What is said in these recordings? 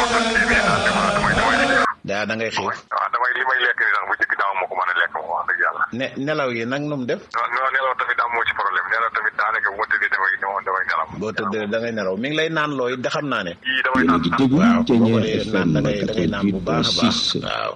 daa da ngay xiif waaw damay li may lekk ni sax bu jëkk daaw ma ko mën a lekk moom wax dëgg yàlla ne nelaw yi nag nu mu def non non nelaw tamit am moo ci problème nelaw tamit daanaka bu ma tëddee damay damay nelaw boo tëddee da ngay nelaw mi ngi lay naan looy da xam naa ne yii damay naan waaw boo ko dee naan da ngay da ngay naan bu baax a baax waaw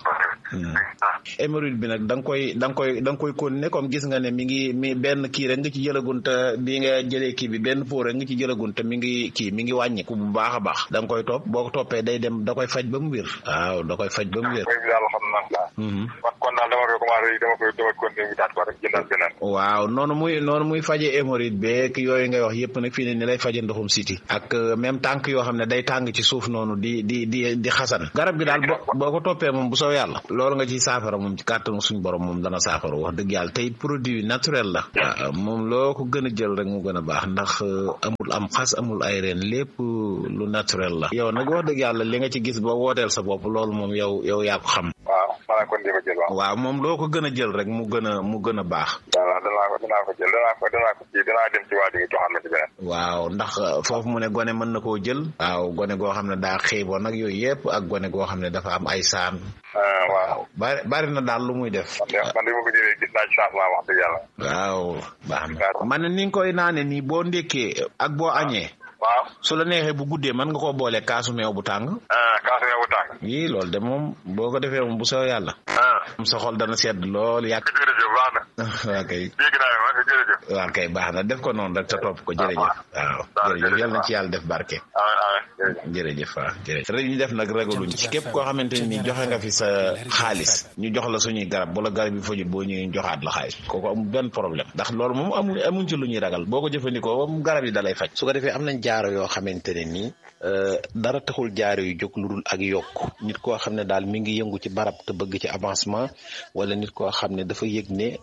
hémorroïde bi nag da nga koy da nga koy da nga koy continuer comme gis nga ne mi ngi mi benn kii rek nga ci jëlagun te bi nga jëlee kii bi benn pot rek nga ci jëlagun te mi ngi kii mi ngi wàññiku bu baax a baax da nga koy topp boo ko toppee day dem da koy faj ba mu wér waaw da koy faj ba mu wér mooy bi daal xam naa kon kon daal dama koy commencé dama koy dama continuer wutaat ko rek jëndal beneen waaw noonu muy noonu muy faje hémorroïde beeg yooyu ngay wax yëpp nag fii ne ni lay faje ndoxum siti ak même tànk yoo xam ne day tàng ci suuf noonu di di di di xasan garab gi daal boo boo ko toppee moom bu soo yàlla loolu nga ci saafara moom ci kàttanu suñu borom moom dana saafara wax dëgg yàlla tey produit naturel la waaw moom loo ko gën a jël rek mu gën a baax ndax amul am xas amul ay reen lépp lu naturel la yow nag wax dëgg yàlla li nga ci gis ba wooteel sa bopp loolu moom yow yow yaa ko xam waaw maanaam kon di ko jël waaw waaw moom loo ko gën a jël rek mu gën a mu gën a baax waaw danaa ko danaa ko jël danaa ko danaa ko ci danaa dem ci waa ji nga joxaat ma ci beneen waaw ndax foofu mu ne gone mën na koo jël waaw gone goo xam ne daa xiiboon nag yooyu yëpp ak gone goo xam ne dafa am ay saan waaw bari bari na daal lu muy def man de man de ma ko jëlee gis naa ci changement wax dëgg yàlla waaw baax na man ne ni nga koy naane nii boo ndékkee ak boo añee waaw su la neexee bu guddee mën nga koo boole kaasu meew bu tàng kaasu meew bu tàng yii loolu de moom boo ko defee moom bu soo yàlla moom sa xol dana sedd lool yàgg jërëjëf baax na waa kay dégg naa ma jërëjëf waa kay baax na def ko noonu rek te topp ko jërëjëf waaw jërëjëf yal na ci yàlla def barke jërëjëf waaw jërëjëf rek ñu def nag ragaluñ ci képp koo xamante ni joxe nga fi sa xaalis ñu jox la suñuy garab wala garab yi fajul boo ñëwee joxaat la xaalis kooku amul benn problème ndax loolu moom amu amuñ ci lu ñuy ragal boo ko jëfandikoo moom garab yi dalay faj su ko defee am nañ jaaro yoo xamante ne nii dara taxul jaaro yu jóg lu dul ak yokk nit koo xam ne daal mi ngi yëngu ci barab te bëgg ci avancement wala nit koo xam ne dafa yëg ne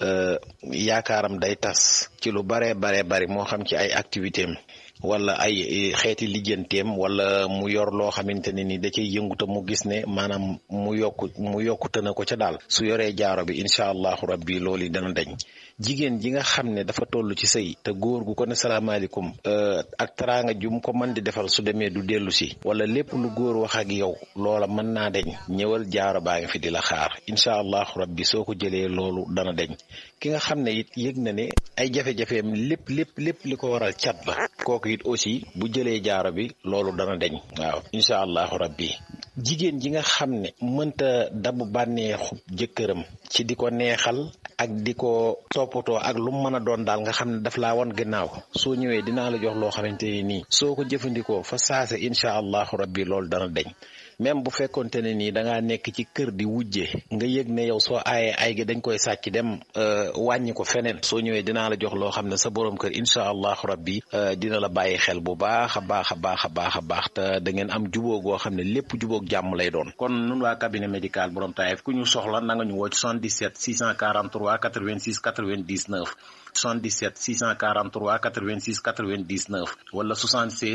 yaakaaram day tas ci lu baree baree bari moo xam ci ay activité am wala ay xeeti lijjanteem wala mu yor loo xamante ne ni da cay yëngu te mu gis ne maanaam mu yokku mu yokkute na ko ca daal su yoree jaaro bi incha allahu rabbi loolu dana dañ jigéen ji nga xam ne dafa toll ci sëy te góor gu ko ne salaamaaleykum ak teraanga jum ko mën di defal su demee du dellu si wala lépp lu góor wax ak yow loola mën naa deñ ñëwal jaaro baa ngi fi di la xaar incha allahu rabbi soo ko jëlee loolu dana deñ ki nga xam ne it yëg na ne ay jafe-jafeem lépp lépp lépp li ko waral cat la kooku it aussi bu jëlee jaaro bi loolu dana deñ waaw incha allahu rabbi jigéen ji nga xam ne mënta dabu bànneexu jëkkëram ci di ko neexal ak di ko toppatoo ak lu mu mën a doon daal nga xam ne daf laa wan gannaaw soo ñëwee dinaa la jox loo xamante ne nii soo ko jëfandikoo fa saase incha allahu rabbi loolu dana deñ même bu fekkonte ne nii da ngaa nekk ci kër di wujje nga yëg ne yow soo aayee ay gi dañ koy sàcc dem wàññi ko feneen soo ñëwee dinaa la jox loo xam ne sa borom kër incha allahu rabbi dina la bàyyi xel bu baax a baax a baax a baax a baax te da ngeen am jubóo goo xam ne lépp jubóog jàmm lay doon. kon nun waa cabinet médical borom Taïf ku ñu soxla na nga ñu woo ci 77 643 86 99. 77 643 86 99 wala 76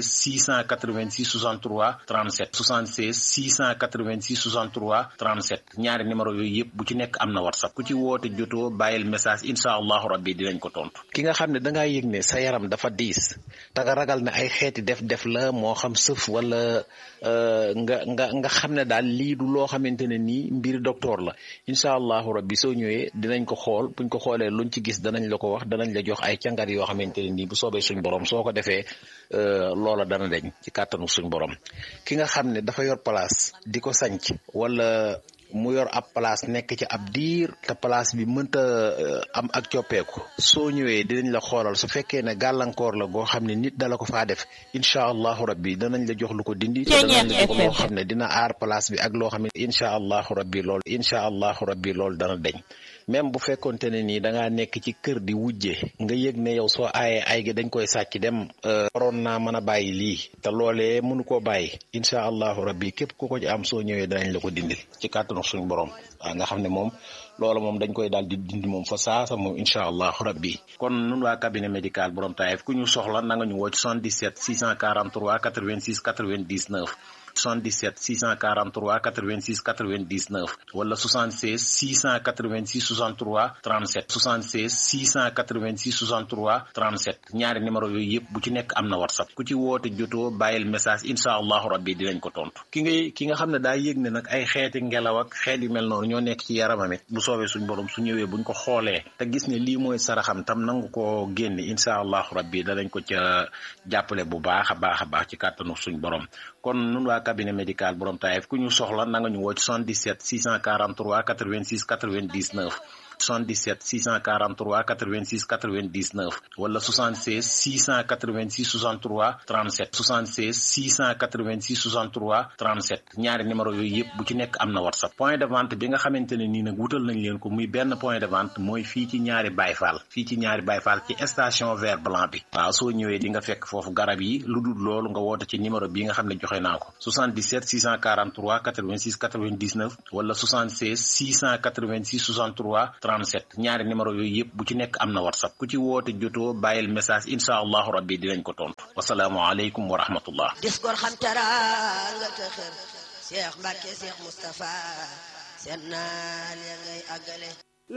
686 63 37 76 686 63 37 ñaari numéro yooyu yëpp bu ci nekk am na whatsapp ku ci woote jotoo bàyyil message incha allahu rabbi dinañ ko tontu. ki nga xam ne da ngaa yëg ne sa yaram dafa diis te nga ragal ne ay xeeti def-def la moo xam sëf wala nga nga nga xam ne daal lii du loo xamante ne nii mbir docteur la incha allahu rabbi soo ñëwee dinañ ko xool buñ ko xoolee luñ ci gis danañ la ko wax. danañ la jox ay càngat yoo xamante ne nii bu soobee suñ borom soo ko defee loola dana deñ ci kàttanu suñ borom ki nga xam ne dafa yor place di ko sanc wala mu yor ab place nekk ci ab diir te place bi mënta am ak coppeeku soo ñëwee dinañ la xoolal su fekkee ne gàllankoor la goo xam ne nit dala ko faa def incha allahu rabbi danañ la jox lu ko dindi te danañ la jox loo xam ne dina aar place bi ak loo xam ne incha allahu rabbi lool incha allahu rabbi loolu dana deñ même bu fekkonte ne nii da ngaa nekk ci kër di wujje nga yëg ne yow soo aayee ay gi dañ koy sàcc dem waroon naa mën a bàyyi lii te loolee mënu koo bàyyi incha allahu rabbi képp ku ko ci am soo ñëwee danañ la ko dindil ci kàttanu suñu borom waaw nga xam ne moom loola moom dañ koy daal di dindi moom fa saasa moom incha allahu rabbi kon nun waa cabinet médical borom Taïf ku ñu soxla na nga ñu woo ci 77 643 86 99 77 643 86 99 wala 76 686 63 37 76 686 63 37 ñaari numéro yooyu yëpp bu ci nekk am na whatsapp ku ci woote jotoo bàyyil message incha allahu rabbi dinañ ko tontu ki ngay ki nga xam ne daa yëg ne nag ay xeeti ngelaw ak xeet yu mel noonu ñoo nekk ci yaramam it bu soobee suñ borom su ñëwee buñ ko xoolee te gis ne lii mooy saraxam tam nangu ko génne incha allahu rabbi danañ ko ca jàppale bu baax a baax a baax ci kàttanu suñ borom kon nun waa cabinet médical borom taayef ku ñu soxla na nga ñu woo ci 77 643 86 99 77 643 86 99 wala 76 686 63 37 76 686 63 37 ñaari numéro yooyu yëpp bu ci nekk am na whatsapp point de vente bi nga xamante ne nii nag wutal nañ leen ko muy benn point de vente mooy fii ci ñaari bayfaal fii ci ñaari bayfaal ci station vert blanc bi waaw soo ñëwee di nga fekk foofu garab yi lu dul loolu nga woote ci numéro bi nga xam ne joxe naa ko 77 643 86 99 wala 76 686 63 37 ñaari numéro yooyu yëpp bu ci nekk am na whatsapp ku ci woote jotoo bàyyil message incha allahu rabbi dinañ ko tontu wasalaamu aleykum wa rahmatullah dis gor xam teraanga te xër Cheikh Mbacke Cheikh Moustapha seen naal ya ngay àggale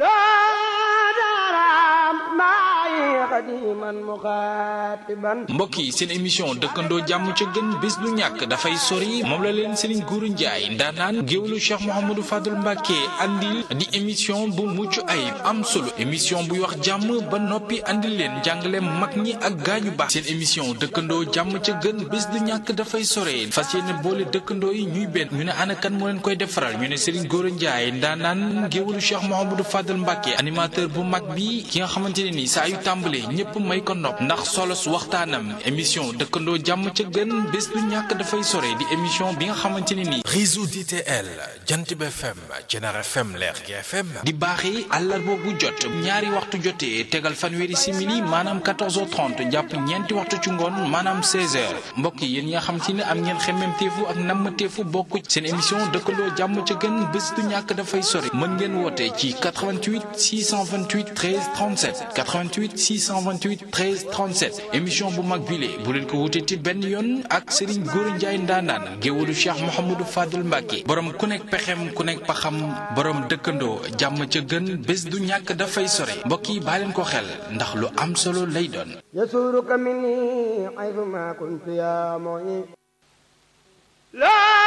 mbokk yi seen émission dëkkandoo jàmm ca gën bés du ñàkk dafay sori moom la leen Serigne Gourou Ndiaye ndaanaan géwlu Cheikh Mouhamadou Fadul Mbacke andil di émission bu mucc ayib am solo émission buy wax jàmm ba noppi andil leen njàngale mag ñi ak gaañu baax seen émission dëkkandoo jàmm ca gën bés du ñàkk dafay sore fas yéene boole dëkkandoo yi ñuy benn ñu ne ana kan moo leen koy defaral ñu ne Serigne Gourou Ndiaye ndaanaan géwlu Cheikh Mouhamadou Fadul Mbacke animateur bu mag bi ki nga xamante ne ni saa yu tàmbalee ñëpp may ko nopp ndax solos waxtaanam émission dëkkandoo jàmm ca gën bés du ñàkk dafay sore di émission bi nga xamante ne ni réseau DTL jant bi FM Jener FM leer gi FM di baaxee àllarba bu jot ñaari waxtu jotee tegal fanweeri simili maanaam 14h30 jàpp ñeenti waxtu ci ngoon maanaam 16h mbokk yi yéen ñi nga xamante ne am ngeen xemmemteefu ak nammateefu bokk seen émission dëkkandoo jàmm ca gën bés du ñàkk dafay sore mën ngeen woote ci 88 628 13 37 88 628 13 37 émission bu mag bile bu leen ko wutee ci benn yoon ak Serigne Gourou Ndiaye ndaanaan géwalu Cheikh Mouhamadou Fadul Mbacke borom ku nekk pexem ku nekk paxam borom dëkkandoo jàmm ca gën bés du ñàkk dafay sore mbokk yi baa leen ko xel ndax lu am solo lay doon. يسورك مني حيثما كنت يا معين لا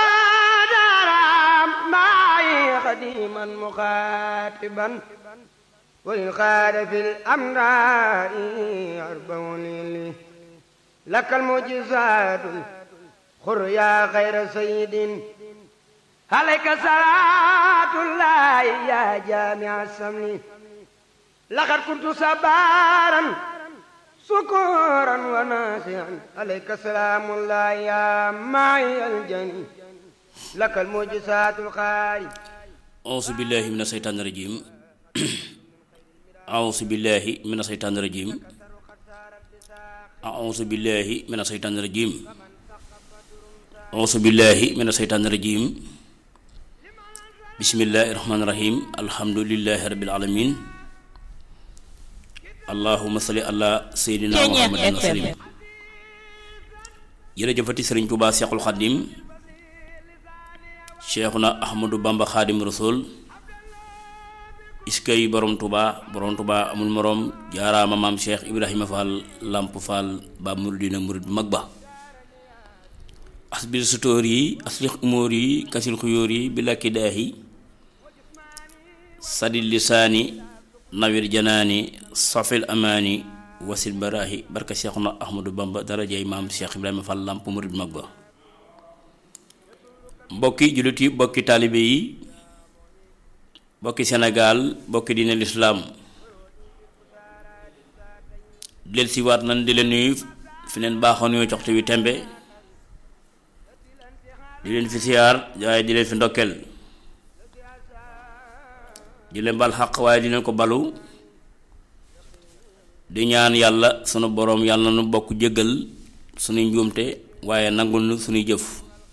درام معي خديما مخاطبا وإن خاد في الأمراء أربعون لي لك المعجزات خر يا خير سيد عليك صلاة الله يا جامع السمن لقد كنت صبارا سكورا وناسعا عليك سلام الله يا معي الجني لك المعجزات الخارج أعوذ بالله من الشيطان الرجيم أعوذ بالله من الشيطان الرجيم أعوذ بالله من الشيطان الرجيم أعوذ بالله من الشيطان الرجيم بسم الله الرحمن الرحيم الحمد لله رب العالمين allahuma salli ala seydina muhammadin wasalim jërëjëfati sëriñ Tuubaa seexul xadim cheikhuna ahmadu bamba xaadim rasul iskay borom Tuubaa borom Tuubaa amul moroom jaaraama maam cheikh ibrahima fall lamp fall ba muridina murid bu mag ba asbil sutóor yi aslix umóor yi kasil xuyóor yi bi lakki daahi sadil lisaani nawir janaani safil amaani wasil baraahi barka seexuna ahmadu bamba darajay maam cheikh ibrahima fall lamp murid mag ba mbokki jullit yi bokki taalibe yi bokki sénégal bokki diine lislaam del si waat nan di leen nuyu fi leen baaxoo nuyu coxte wi tembe di leen fi siyaar waaye di leen fi ndokkeel di leen bal xaq waaye di leen ko balu di ñaan yàlla sunu boroom yàlla na nu bokk jéggal sunuy njuumte waaye nangul nu sunuy jëf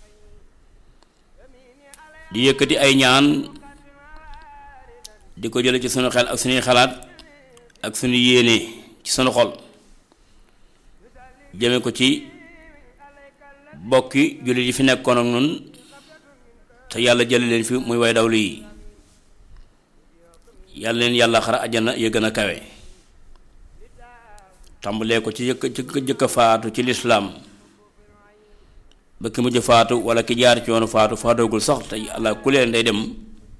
di yëkkati ay ñaan di ko jële ci sunu xel ak sunuy xalaat ak sunu yéene ci sunu xol jëme ko ci bokki jullit yi fi nekkoon ak nun te yàlla jële leen fi muy way dawlu yi yàlla leen yàlla xara ajjana ya gën a kawe tàmbalee ko ci jëkk jëkk jëkk faatu ci lislaam ba ki mujj faatu wala ki jaar ci yoonu faatu faatoogul sax te yàlla ku leen day dem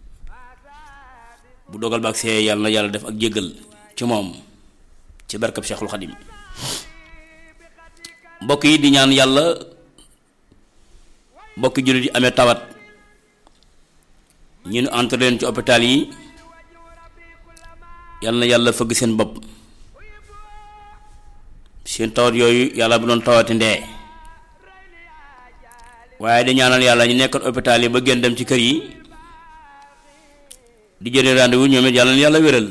bu dogal ba ak see yàlla na yàlla def ak jéggal ci moom ci barkab Cheikhul Xadim mbokk yi di ñaan yàlla mbokki jullit yi amee tawat ñu nu entre leen ci hôpital yi yàlla na yàlla fëgg seen bopp seen tawat yooyu yàlla bu doon tawati ndee waaye di ñaanal yàlla ñu nekkoon hôpital yi ba gën dem ci kër yi di jëlee rendez-vous ñoom it yàlla na yàlla wéral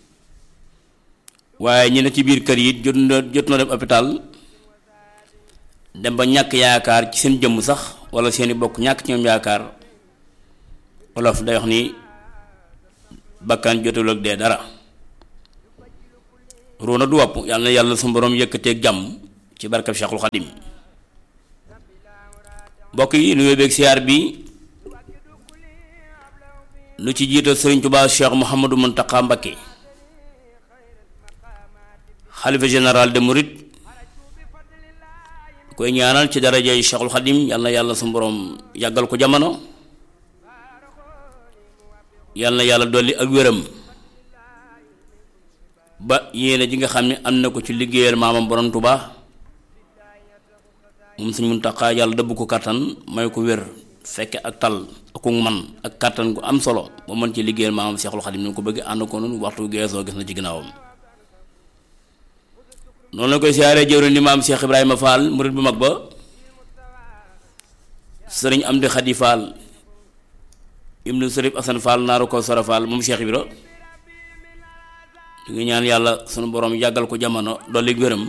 waaye ñi ne ci biir kër yi jot na jot na dem hôpital dem ba ñàkk yaakaar ci seen jëmm sax wala seeni bokk ñàkk ci ñoom yaakaar olof day wax ni bakkan jotul ak dee dara ruuna du wopp yàlla na yàlla su borom yëkkateeg jàmm ci barkab Cheikhul Xadim mbokk yi nu yóbbeeg siyaar bi lu ci jiital Sëriñ Tuubaa Cheikh Mouhamadou Mountakha Mbacké xalifa général de Mouride koy ñaanal ci daraja yi Cheikhul Xadim yàlla na yàlla su borom yàggal ko jamono yàlla na yàlla dolli ak wéram ba yéene ji nga xam ne am na ko ci liggéeyal maamam borom Tuubaa moom Sëriñ Muntaxa yàlla dëbb ko kàttan may ko wér fekke ak tal ak man ak kàttan gu am solo ba mën ci liggéeyal maamam Seexul Xadim ni ko bëgg ànd ko noonu waxtu geesoo gis na ci ginnaawam noonu la koy siyaaree jëwriñ di maam Cheikh Ibrahima Fall murid bu mag ba sëriñ Amdi Xadi Fall ibnu Sërif Asan Fall naaru ko Sora Fall moom Cheikh Ibra ñu ngi ñaan yàlla sunu borom yàggal ko jamono dolli gërëm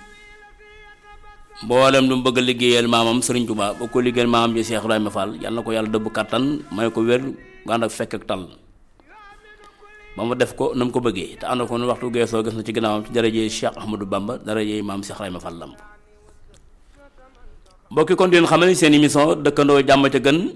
mboolem lu mu bëgg a liggéeyal maamam Sëriñ Tuubaa ba ko liggéeyal maamam ji Cheikh Ibrahima Fall yàlla na ko yàlla dëbb kàttan may ko wér nga ànd ak fekk ak tal ba mu def ko na mu ko bëggee te ànd ko nu waxtu geesoo gis na ci ginnaawam ci darajee Cheikh Ahmadou Bamba darajee maam Cheikh Ibrahima Fall lamp mbokki kon di leen xamal seen émission dëkkandoo jàmm ca gën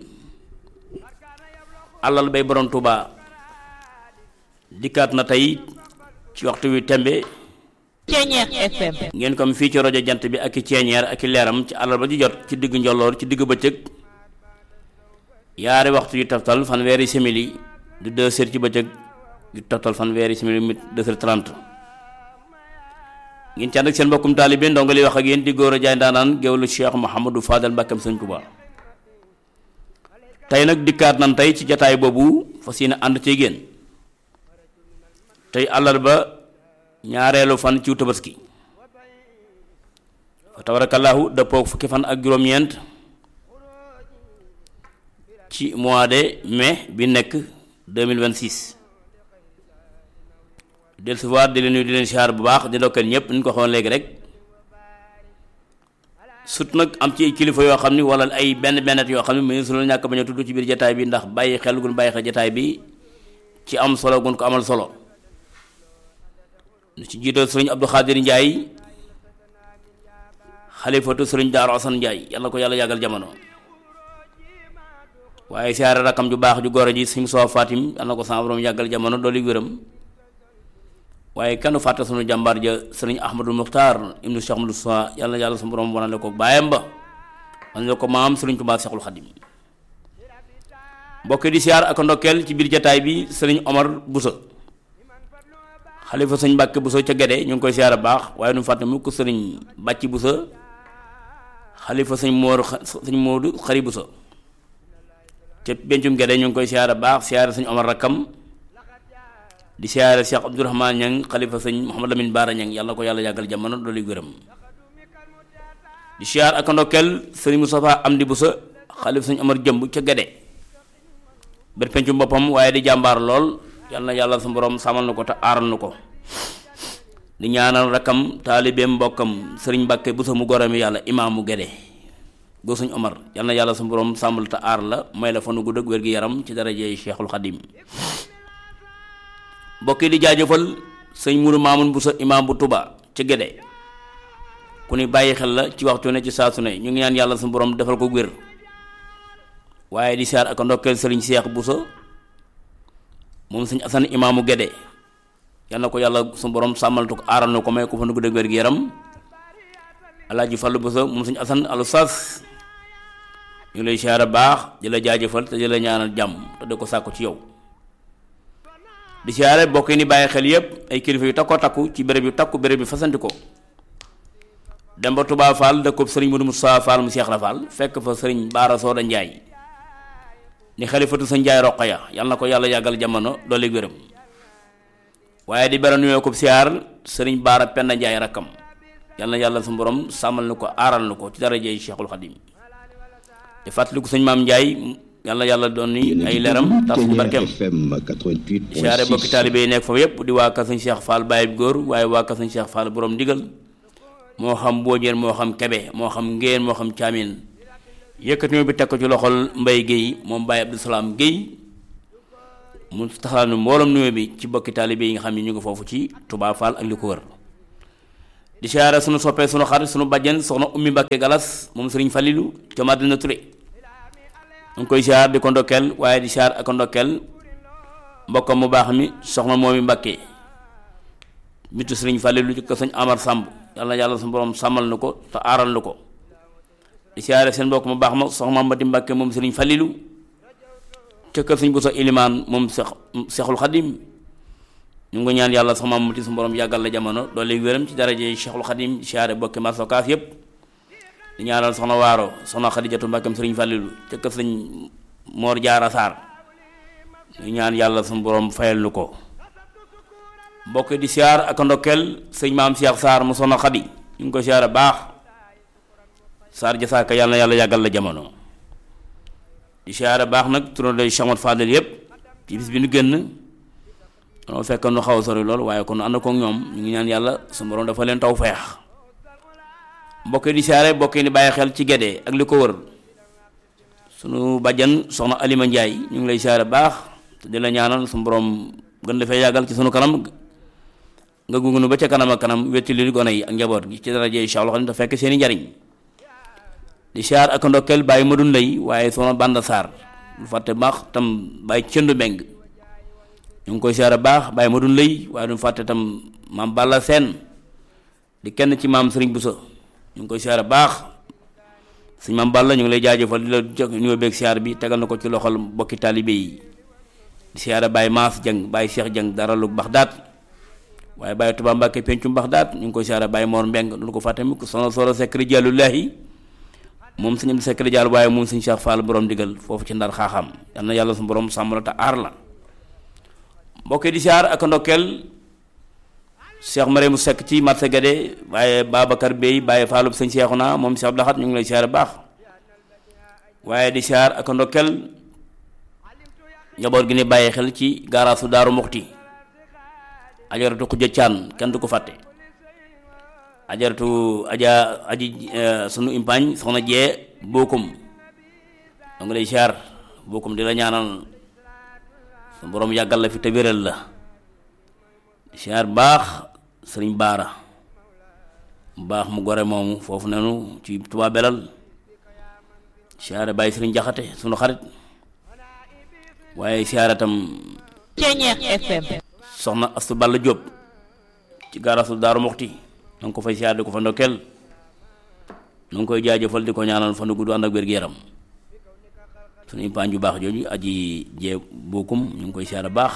alal bay borom Tuubaa dikkaat na tey ci waxtu wi tembe Ceeñeex FM ngeen comme fii ci rajo jant bi ak i ceeñeer ak i leeram ci àllarba ji jot ci diggu njolloor ci diggu bëccëg yaari waxtu yu taftal fanweeri simili du deux heures ci bëccëg yu taftal fanweeri simili mit deux heures trente ngeen ci ànd ak seen mbokkum taalibe ndongo li wax ak yéen di góor a jaay ndaanaan géwlu Cheikh Mouhamadou Fadal Mbàkkam Sëñ Tuubaa tey nag dikkaat nan tey ci jataay boobu fas yéene ànd ci génn tey àllarba ñaareelu fan ci tabaski fa tabarakallahu dëppook fukki fan ak juróom-ñeent ci mois de mai bi nekk 2026 dellusiwaat di leen nuyu di leen siyaar bu baax di ndokkeel ñëpp ni ñu ko waxoon léegi rek sut nag am ci kilifa yoo xam ni wala ay benn bennet yoo xam ne mu su la ñàkk bañ a tudd ci biir jataay bi ndax bàyyi xel gun bàyyi xel jataay bi ci am solo gun ko amal solo lu ci jiital sëriñ Abdou Khadir Ndiaye xalifatu sëriñ Daaru Asan Ndiaye yàlla ko yàlla yàggal jamono waaye siyaare rakam ju baax ju góor ji sëriñ Soo Fatim yàlla na ko sama borom yàggal jamono dooli wéram waaye kenn fàtte sunu jàmbaar ja sëriñ Ahmadul Muxtaar ibnu Cheikh Ahmadou Soa yàlla na yàlla sunu borom wanale ko baayam ba wanale ko maam sëriñ Tuubaa Seexul Xadim mbokk di siyaar ak ndokkeel ci biir jataay bi sëriñ Omar Boussa xalifa sëñ Mbàkke Buso ca Gede ñu ngi koy siyaara baax waaye nu fàtte mukk sëriñ Bàcci Buso xalifa sëñ Moodu sëñ Moodu Xari Buso ca bencum Gede ñu ngi koy siyaara baax siyaara sëñ Omar Rakkam di siyaara Cheikh Abdourahman Ñang xalifa sëñ Mouhamad Lamine Baara Ñang yàlla na ko yàlla yàggal jamono doolu gërëm di siyaar ak ndokkeel sëriñ Moustapha Amdi Buso xalifa sëñ Omar Jëmb ca Gede ber pencum boppam waaye di jàmbaar lool yàlla na yàlla su borom sàmmal na ko te aaral na ko di ñaanal rakkam taalibeem mbokkam sëriñ Mbàkke bu sa mu gorami yàlla imaamu Gede goo suñ Omar yàlla na yàlla su borom sàmmal te aar la may la fanu gudd ak wér gi yaram ci darajey Cheikhul Xadim mbokk yi di jaajëfal sëñ Muru Maamun bu sa imaam bu Tuba ci Gede ku ni bàyyi xel la ci waxtu ne ci saa su ne ñu ngi ñaan yàlla suñu borom defal ko wér waaye di siyaar ak ndokkeel sëriñ Seex Buso moom sëñ Asan imaamu Gédé yal na ko yàlla suñu borom sàmmaltu ko aaral na ko may ko fa nu ko dëgg wér gi yaram alaaji Fallu Buso moom sëñ Asan alu sas ñu ngi lay siyaar baax di la jaajëfal te di la ñaanal jàmm te di ko sàkku ci yow di siyaare bokk yi ni bàyyi xel yépp ay kilifa yu takkoo takku ci béréb yu takku béréb yu fasanti ko dem ba Touba Fall dëkkub sëriñ Modou Moussa Fall mu Seex la Fall fekk fa sëriñ Baara Sooda Njaay ni xalifatu sa Njaay Roqaya yal na ko yàlla yàggal jamono doole gërëm waaye di bera nuyoo ko siyaar sëriñ Baara Penda Njaay rakkam yal na yàlla su borom sàmmal na ko aaral na ko ci darajey Cheikhul Xadim di fàttaliku sëñ Maam Njaay yàlla yàlla doon ni ay leeram tas ci barkeem siyaare bokki taalibe yi nekk foofu yépp di waa ka sëñ Cheikh Fall Baye góor waaye waa ka sëñ Cheikh Fall borom ndigal moo xam boojeen moo xam kebe moo xam ngeen moo xam caamin yëkkati bi teg ko ci loxol Mbay Géey moom Baye Abdou Salaam Géey mu taxalaat mbooloom nuyoo bi ci bokki taalibe yi nga xam ne ñu ngi foofu ci Touba Fall ak li ko wër di siyaare sunu soppee sunu xarit sunu bàjjen soxna Ummi Mbàkke Galas moom Sëriñ Falilu ca Madina Touré ñu ngi koy siyaar di ko ndokkeel waaye di siyaar ak ndokkeel mbokkam mu baax mi soxna moomi Mbàkke mitu Sëriñ Falilu ci ko sëñ Amar Samb yàlla yàlla su borom sàmmal na ko te aaral na ko di siyaare seen mbokk mu baax ma soxna Mati Mbàkke moom Sëriñ Falilu ca kër sëñ bu sa ilimaan moom seex seexul xadim ñu ngi ñaan yàlla soxna Mati su borom yàggal la jamono doole wéram ci daraje seexul xadim di siyaare bokki masokaas yépp di ñaanal soxna waaro soxna xadijatu mbàkkam sëriñ fàllilu ca kër sëñ moor jaara saar ñu ñaan yàlla suñu borom fayal nu ko mbokk di siyaar ak ndokkeel sëñ maam Cheikh Saar mu soxna xadi ñu ngi ko siyaare baax saar jasaaka yàlla na yàlla yàggal la jamono di siyaare baax nag turandoo Cheikh Fadel yépp ci bis bi nu génn danoo fekk nu xaw a sori lool waaye kon ànd kook ñoom ñu ngi ñaan yàlla suñu borom dafa leen taw feex mbokk di siyaare mbokk yi di bàyyi xel ci Gédé ak li ko wër sunu bàjjan soxna Alima Njaay ñu ngi lay siyaare baax te di la ñaanal suñu borom gën dafay yàggal ci sunu kanam nga gungunu ba ca kanam ak kanam wetti li gone yi ak njaboot gi ci daraje Cheikh Xadim te fekk seeni njariñ di siyaar ak ndokkeel bàyyi ma dun lay waaye soxna Banda Sarr lu fàtte baax tam bàyyi cëndu mbeng ñu ngi koy siyaare baax bàyyi ma dun lay waaye du fàtte tam maam Balla Seen di kenn ci maam Sëriñ Buso ñu ngi koy siyaare baax sëñ maam Balla ñu ngi lay jaajëfal di la jox nuyoo beeg siyaar bi tegal na ko ci loxol bokki taalibe yi di siyaare Baye Maas Jeng Baye Cheikh Jeng dara lu Baxdaat waaye Baye Tuba Mbàkke pencum Baxdaat ñu ngi koy siyaare Baye Mor Mbeng du ko fàtte mukk sono solo sekri jàllullahi moom sëñ am sekri jàll waaye moom sëñ Cheikh Fall borom digal foofu ci ndar xaaxam yal na yàlla su borom sàmm la te aar la mbokki di siyaar ak ndokkeel Cheikh Mariam Seck ci marché Guédé waaye Babacar Bey Baye Fallou sëñ Cheikhouna moom Cheikh Abdou Lahat ñu ngi lay siyaare baax waaye di siyaar ak ndokkel njaboot gi ni bàyyi xel ci gaaraasu Daaru Muxti ajaratu Xuja Caan kenn du ko fàtte ajaratu aja aji sunu impaañ soxna jee bokkum da nga lay siyaar bokkum di la ñaanal su borom yàggal la fi te wéral la di siyaar baax sëriñ baara mu baax mu gore moomu foofu nenu ci Tuubaa belal siyaare bàyyi sëriñ jaxate sunu xarit waaye siyaare tam Ceñeex FM soxna astu balla jóob ci gaarasu daaru muxti na nga ko fay siyaar di ko fa ndokkeel na nga koy jaajëfal di ko ñaanal fa nu gudd ànd ak wér-gu-yaram sunu impaañ ju baax jooju aji jee bokkum ñu ngi koy siyaare baax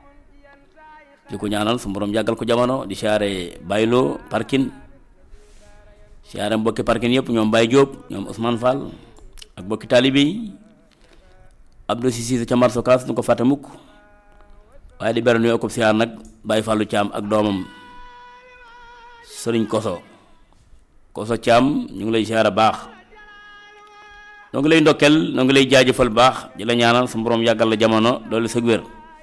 di ko ñaanal su borom yàggal ko jamono di siyaare bayloo parkin siyaare mbokki parkin yëpp ñoom Baye Diop ñoom Ousmane Fall ak mbokki taalibe yi Abdou Sisi ca marso kaas du ko fàtte mukk waaye di beral nuyoo ko siyaar nag Baye Fallou Thiam ak doomam Sëriñ Koso Koso Thiam ñu ngi lay siyaare baax noo ngi lay ndokkel noo ngi lay jaajëfal baax di la ñaanal su borom yàggal la jamono doolu sëg wér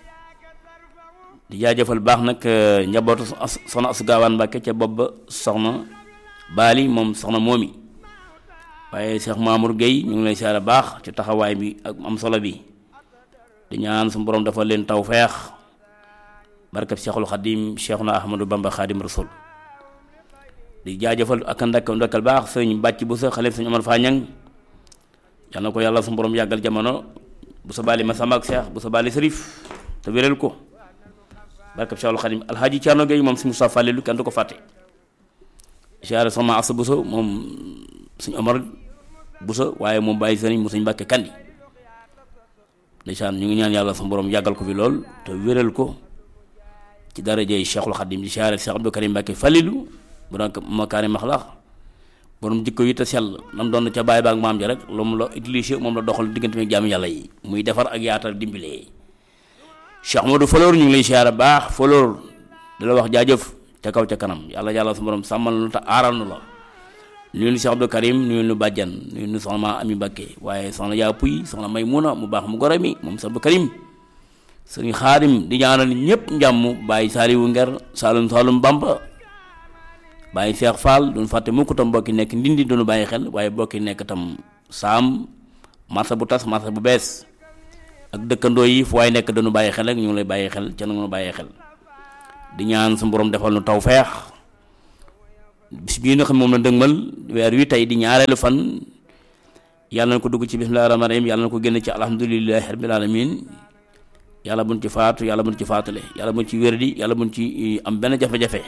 di jaajëfal baax nag njabootu soxna asu gaawaan Mbàkke ca bopp ba soxna baali moom soxna moomi waaye Cheikh Mamour Gueye ñu ngi lay siyaare baax ci taxawaay bi ak am solo bi di ñaan su borom dafa leen taw feex barkab Cheikhul Xadim Cheikhuna Ahmadou Bamba Xadim Rasul di jaajëfal ak ndakk ndokkal baax sëriñ bàcc bu sa xale sëriñ Omar Fañang yal na ko yàlla su borom yàggal jamono bu sa baali ma sama ak Cheikh bu sa baali Sërif te wéral ko barkab Cheikhul Khadim alhaaji Thierno Gueye moom si Moussa Fallilu kenn du ko fàtte siyaare sama asa buso moom suñ Omar buso waaye moom bàyyi sëriñ mu suñ Mbàkke kandi ndeysaan ñu ngi ñaan yàlla sa borom yàggal ko fi lool te wéral ko ci darajey Cheikhul Khadim di siyaare Cheikh Abdou Karim Mbàkke Fallilu bu doon makaari maxlax borom jikko yi te sell nam doon ca bàyyi ba ak maam ja rek lu mu la utilisé moom la doxal diggante mi jaamu yàlla yi muy defar ak yaatal dimbilee Cheikh Modou Falor ñu ngi lay siyaare baax Falor da la wax jaajëf ca kaw ca kanam yàlla yàlla su borom sàmmal nu te aaral nu la nuyu nu Cheikh Abdou Karim nuyu nu bàjjan nuyu nu soxna ma Ami Mbakke waaye soxna yaa puy soxna may muna mu baax mu gore mi moom Cheikh Abdou Karim sëriñ xaadim di ñaanal ñëpp njàmm bàyyi saaliwu nger saalum saalum bamba bàyyi Cheikh Fall duñ fàtte mukk tam mbokki nekk ndindi duñu bàyyi xel waaye mbokki nekk tam saam marché bu tas marché bu bees ak dëkkandoo yi fu waaye nekk dañu bàyyi xel rek ñu ngi lay bàyyi xel ca nu bàyyi xel di ñaan su borom defal nu taw feex bis bii nga xam moom la dëgmal weer wi tey di ñaareelu fan yàlla na ko dugg ci bismillahi rahmaani rahim yàlla na ko génn ci alhamdulillahi rabbil alamin yàlla buñ ci faatu yàlla buñ ci faatule yàlla buñ ci wér di yàlla buñ ci am benn jafe-jafe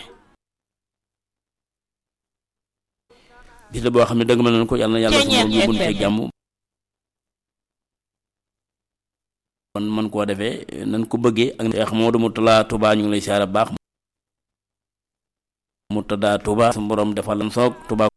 bis la boo xam ne dëgg ma nañ ko yàlla na yàlla su moom yóbbuñ ci jàmm kon man koo defee nañ ko bëggee ak Cheikh Modou Moutala Touba ñu ngi lay siyaare baax Mourtada Touba su borom defal lan soog Touba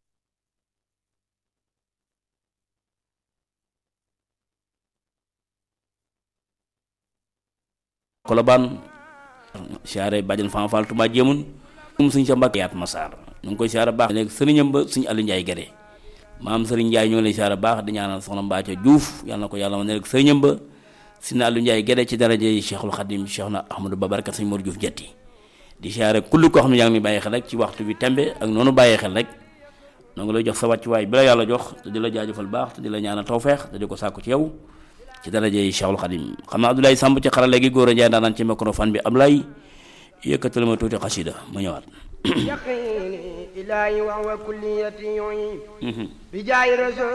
Kolobaan siyaare bàjjan fanfal Touba jéemun um suñ sa mbàkk yaat masaar ñu ngi koy siyaare baax léegi sëriñam ba suñu Aliou Ndiaye Gade maam sëriñ Ndiaye ñu ngi lay siyaare baax di ñaanal soxna Mbacco Diouf yàlla na ko yàlla ma ne rek sëriñam ba si na Aliou Ndiaye Gade ci daraje yi Cheikhul Khadim Cheikh na Ahmadou Babaraka sëñ Mor Diouf jetti di siyaare kulli koo xam ne yaa ngi bàyyi xel rek ci waxtu bi tembe ak noonu bàyyee xel rek noo ngi lay jox sa wàccuwaay bi la yàlla jox te di la jaajëfal baax te di la ñaanal tawfeex te di ko sàkku ci yow ci daraje yi Cheikhul Khadim xam naa Abdoulaye Samb ci xarale gi góor a Njaay daanaan ci microphone bi Ablaye yëkkatal ma tuuti xasida ma ñëwaat yaqini ilahi wa huwa kulliyati bi jaay rasul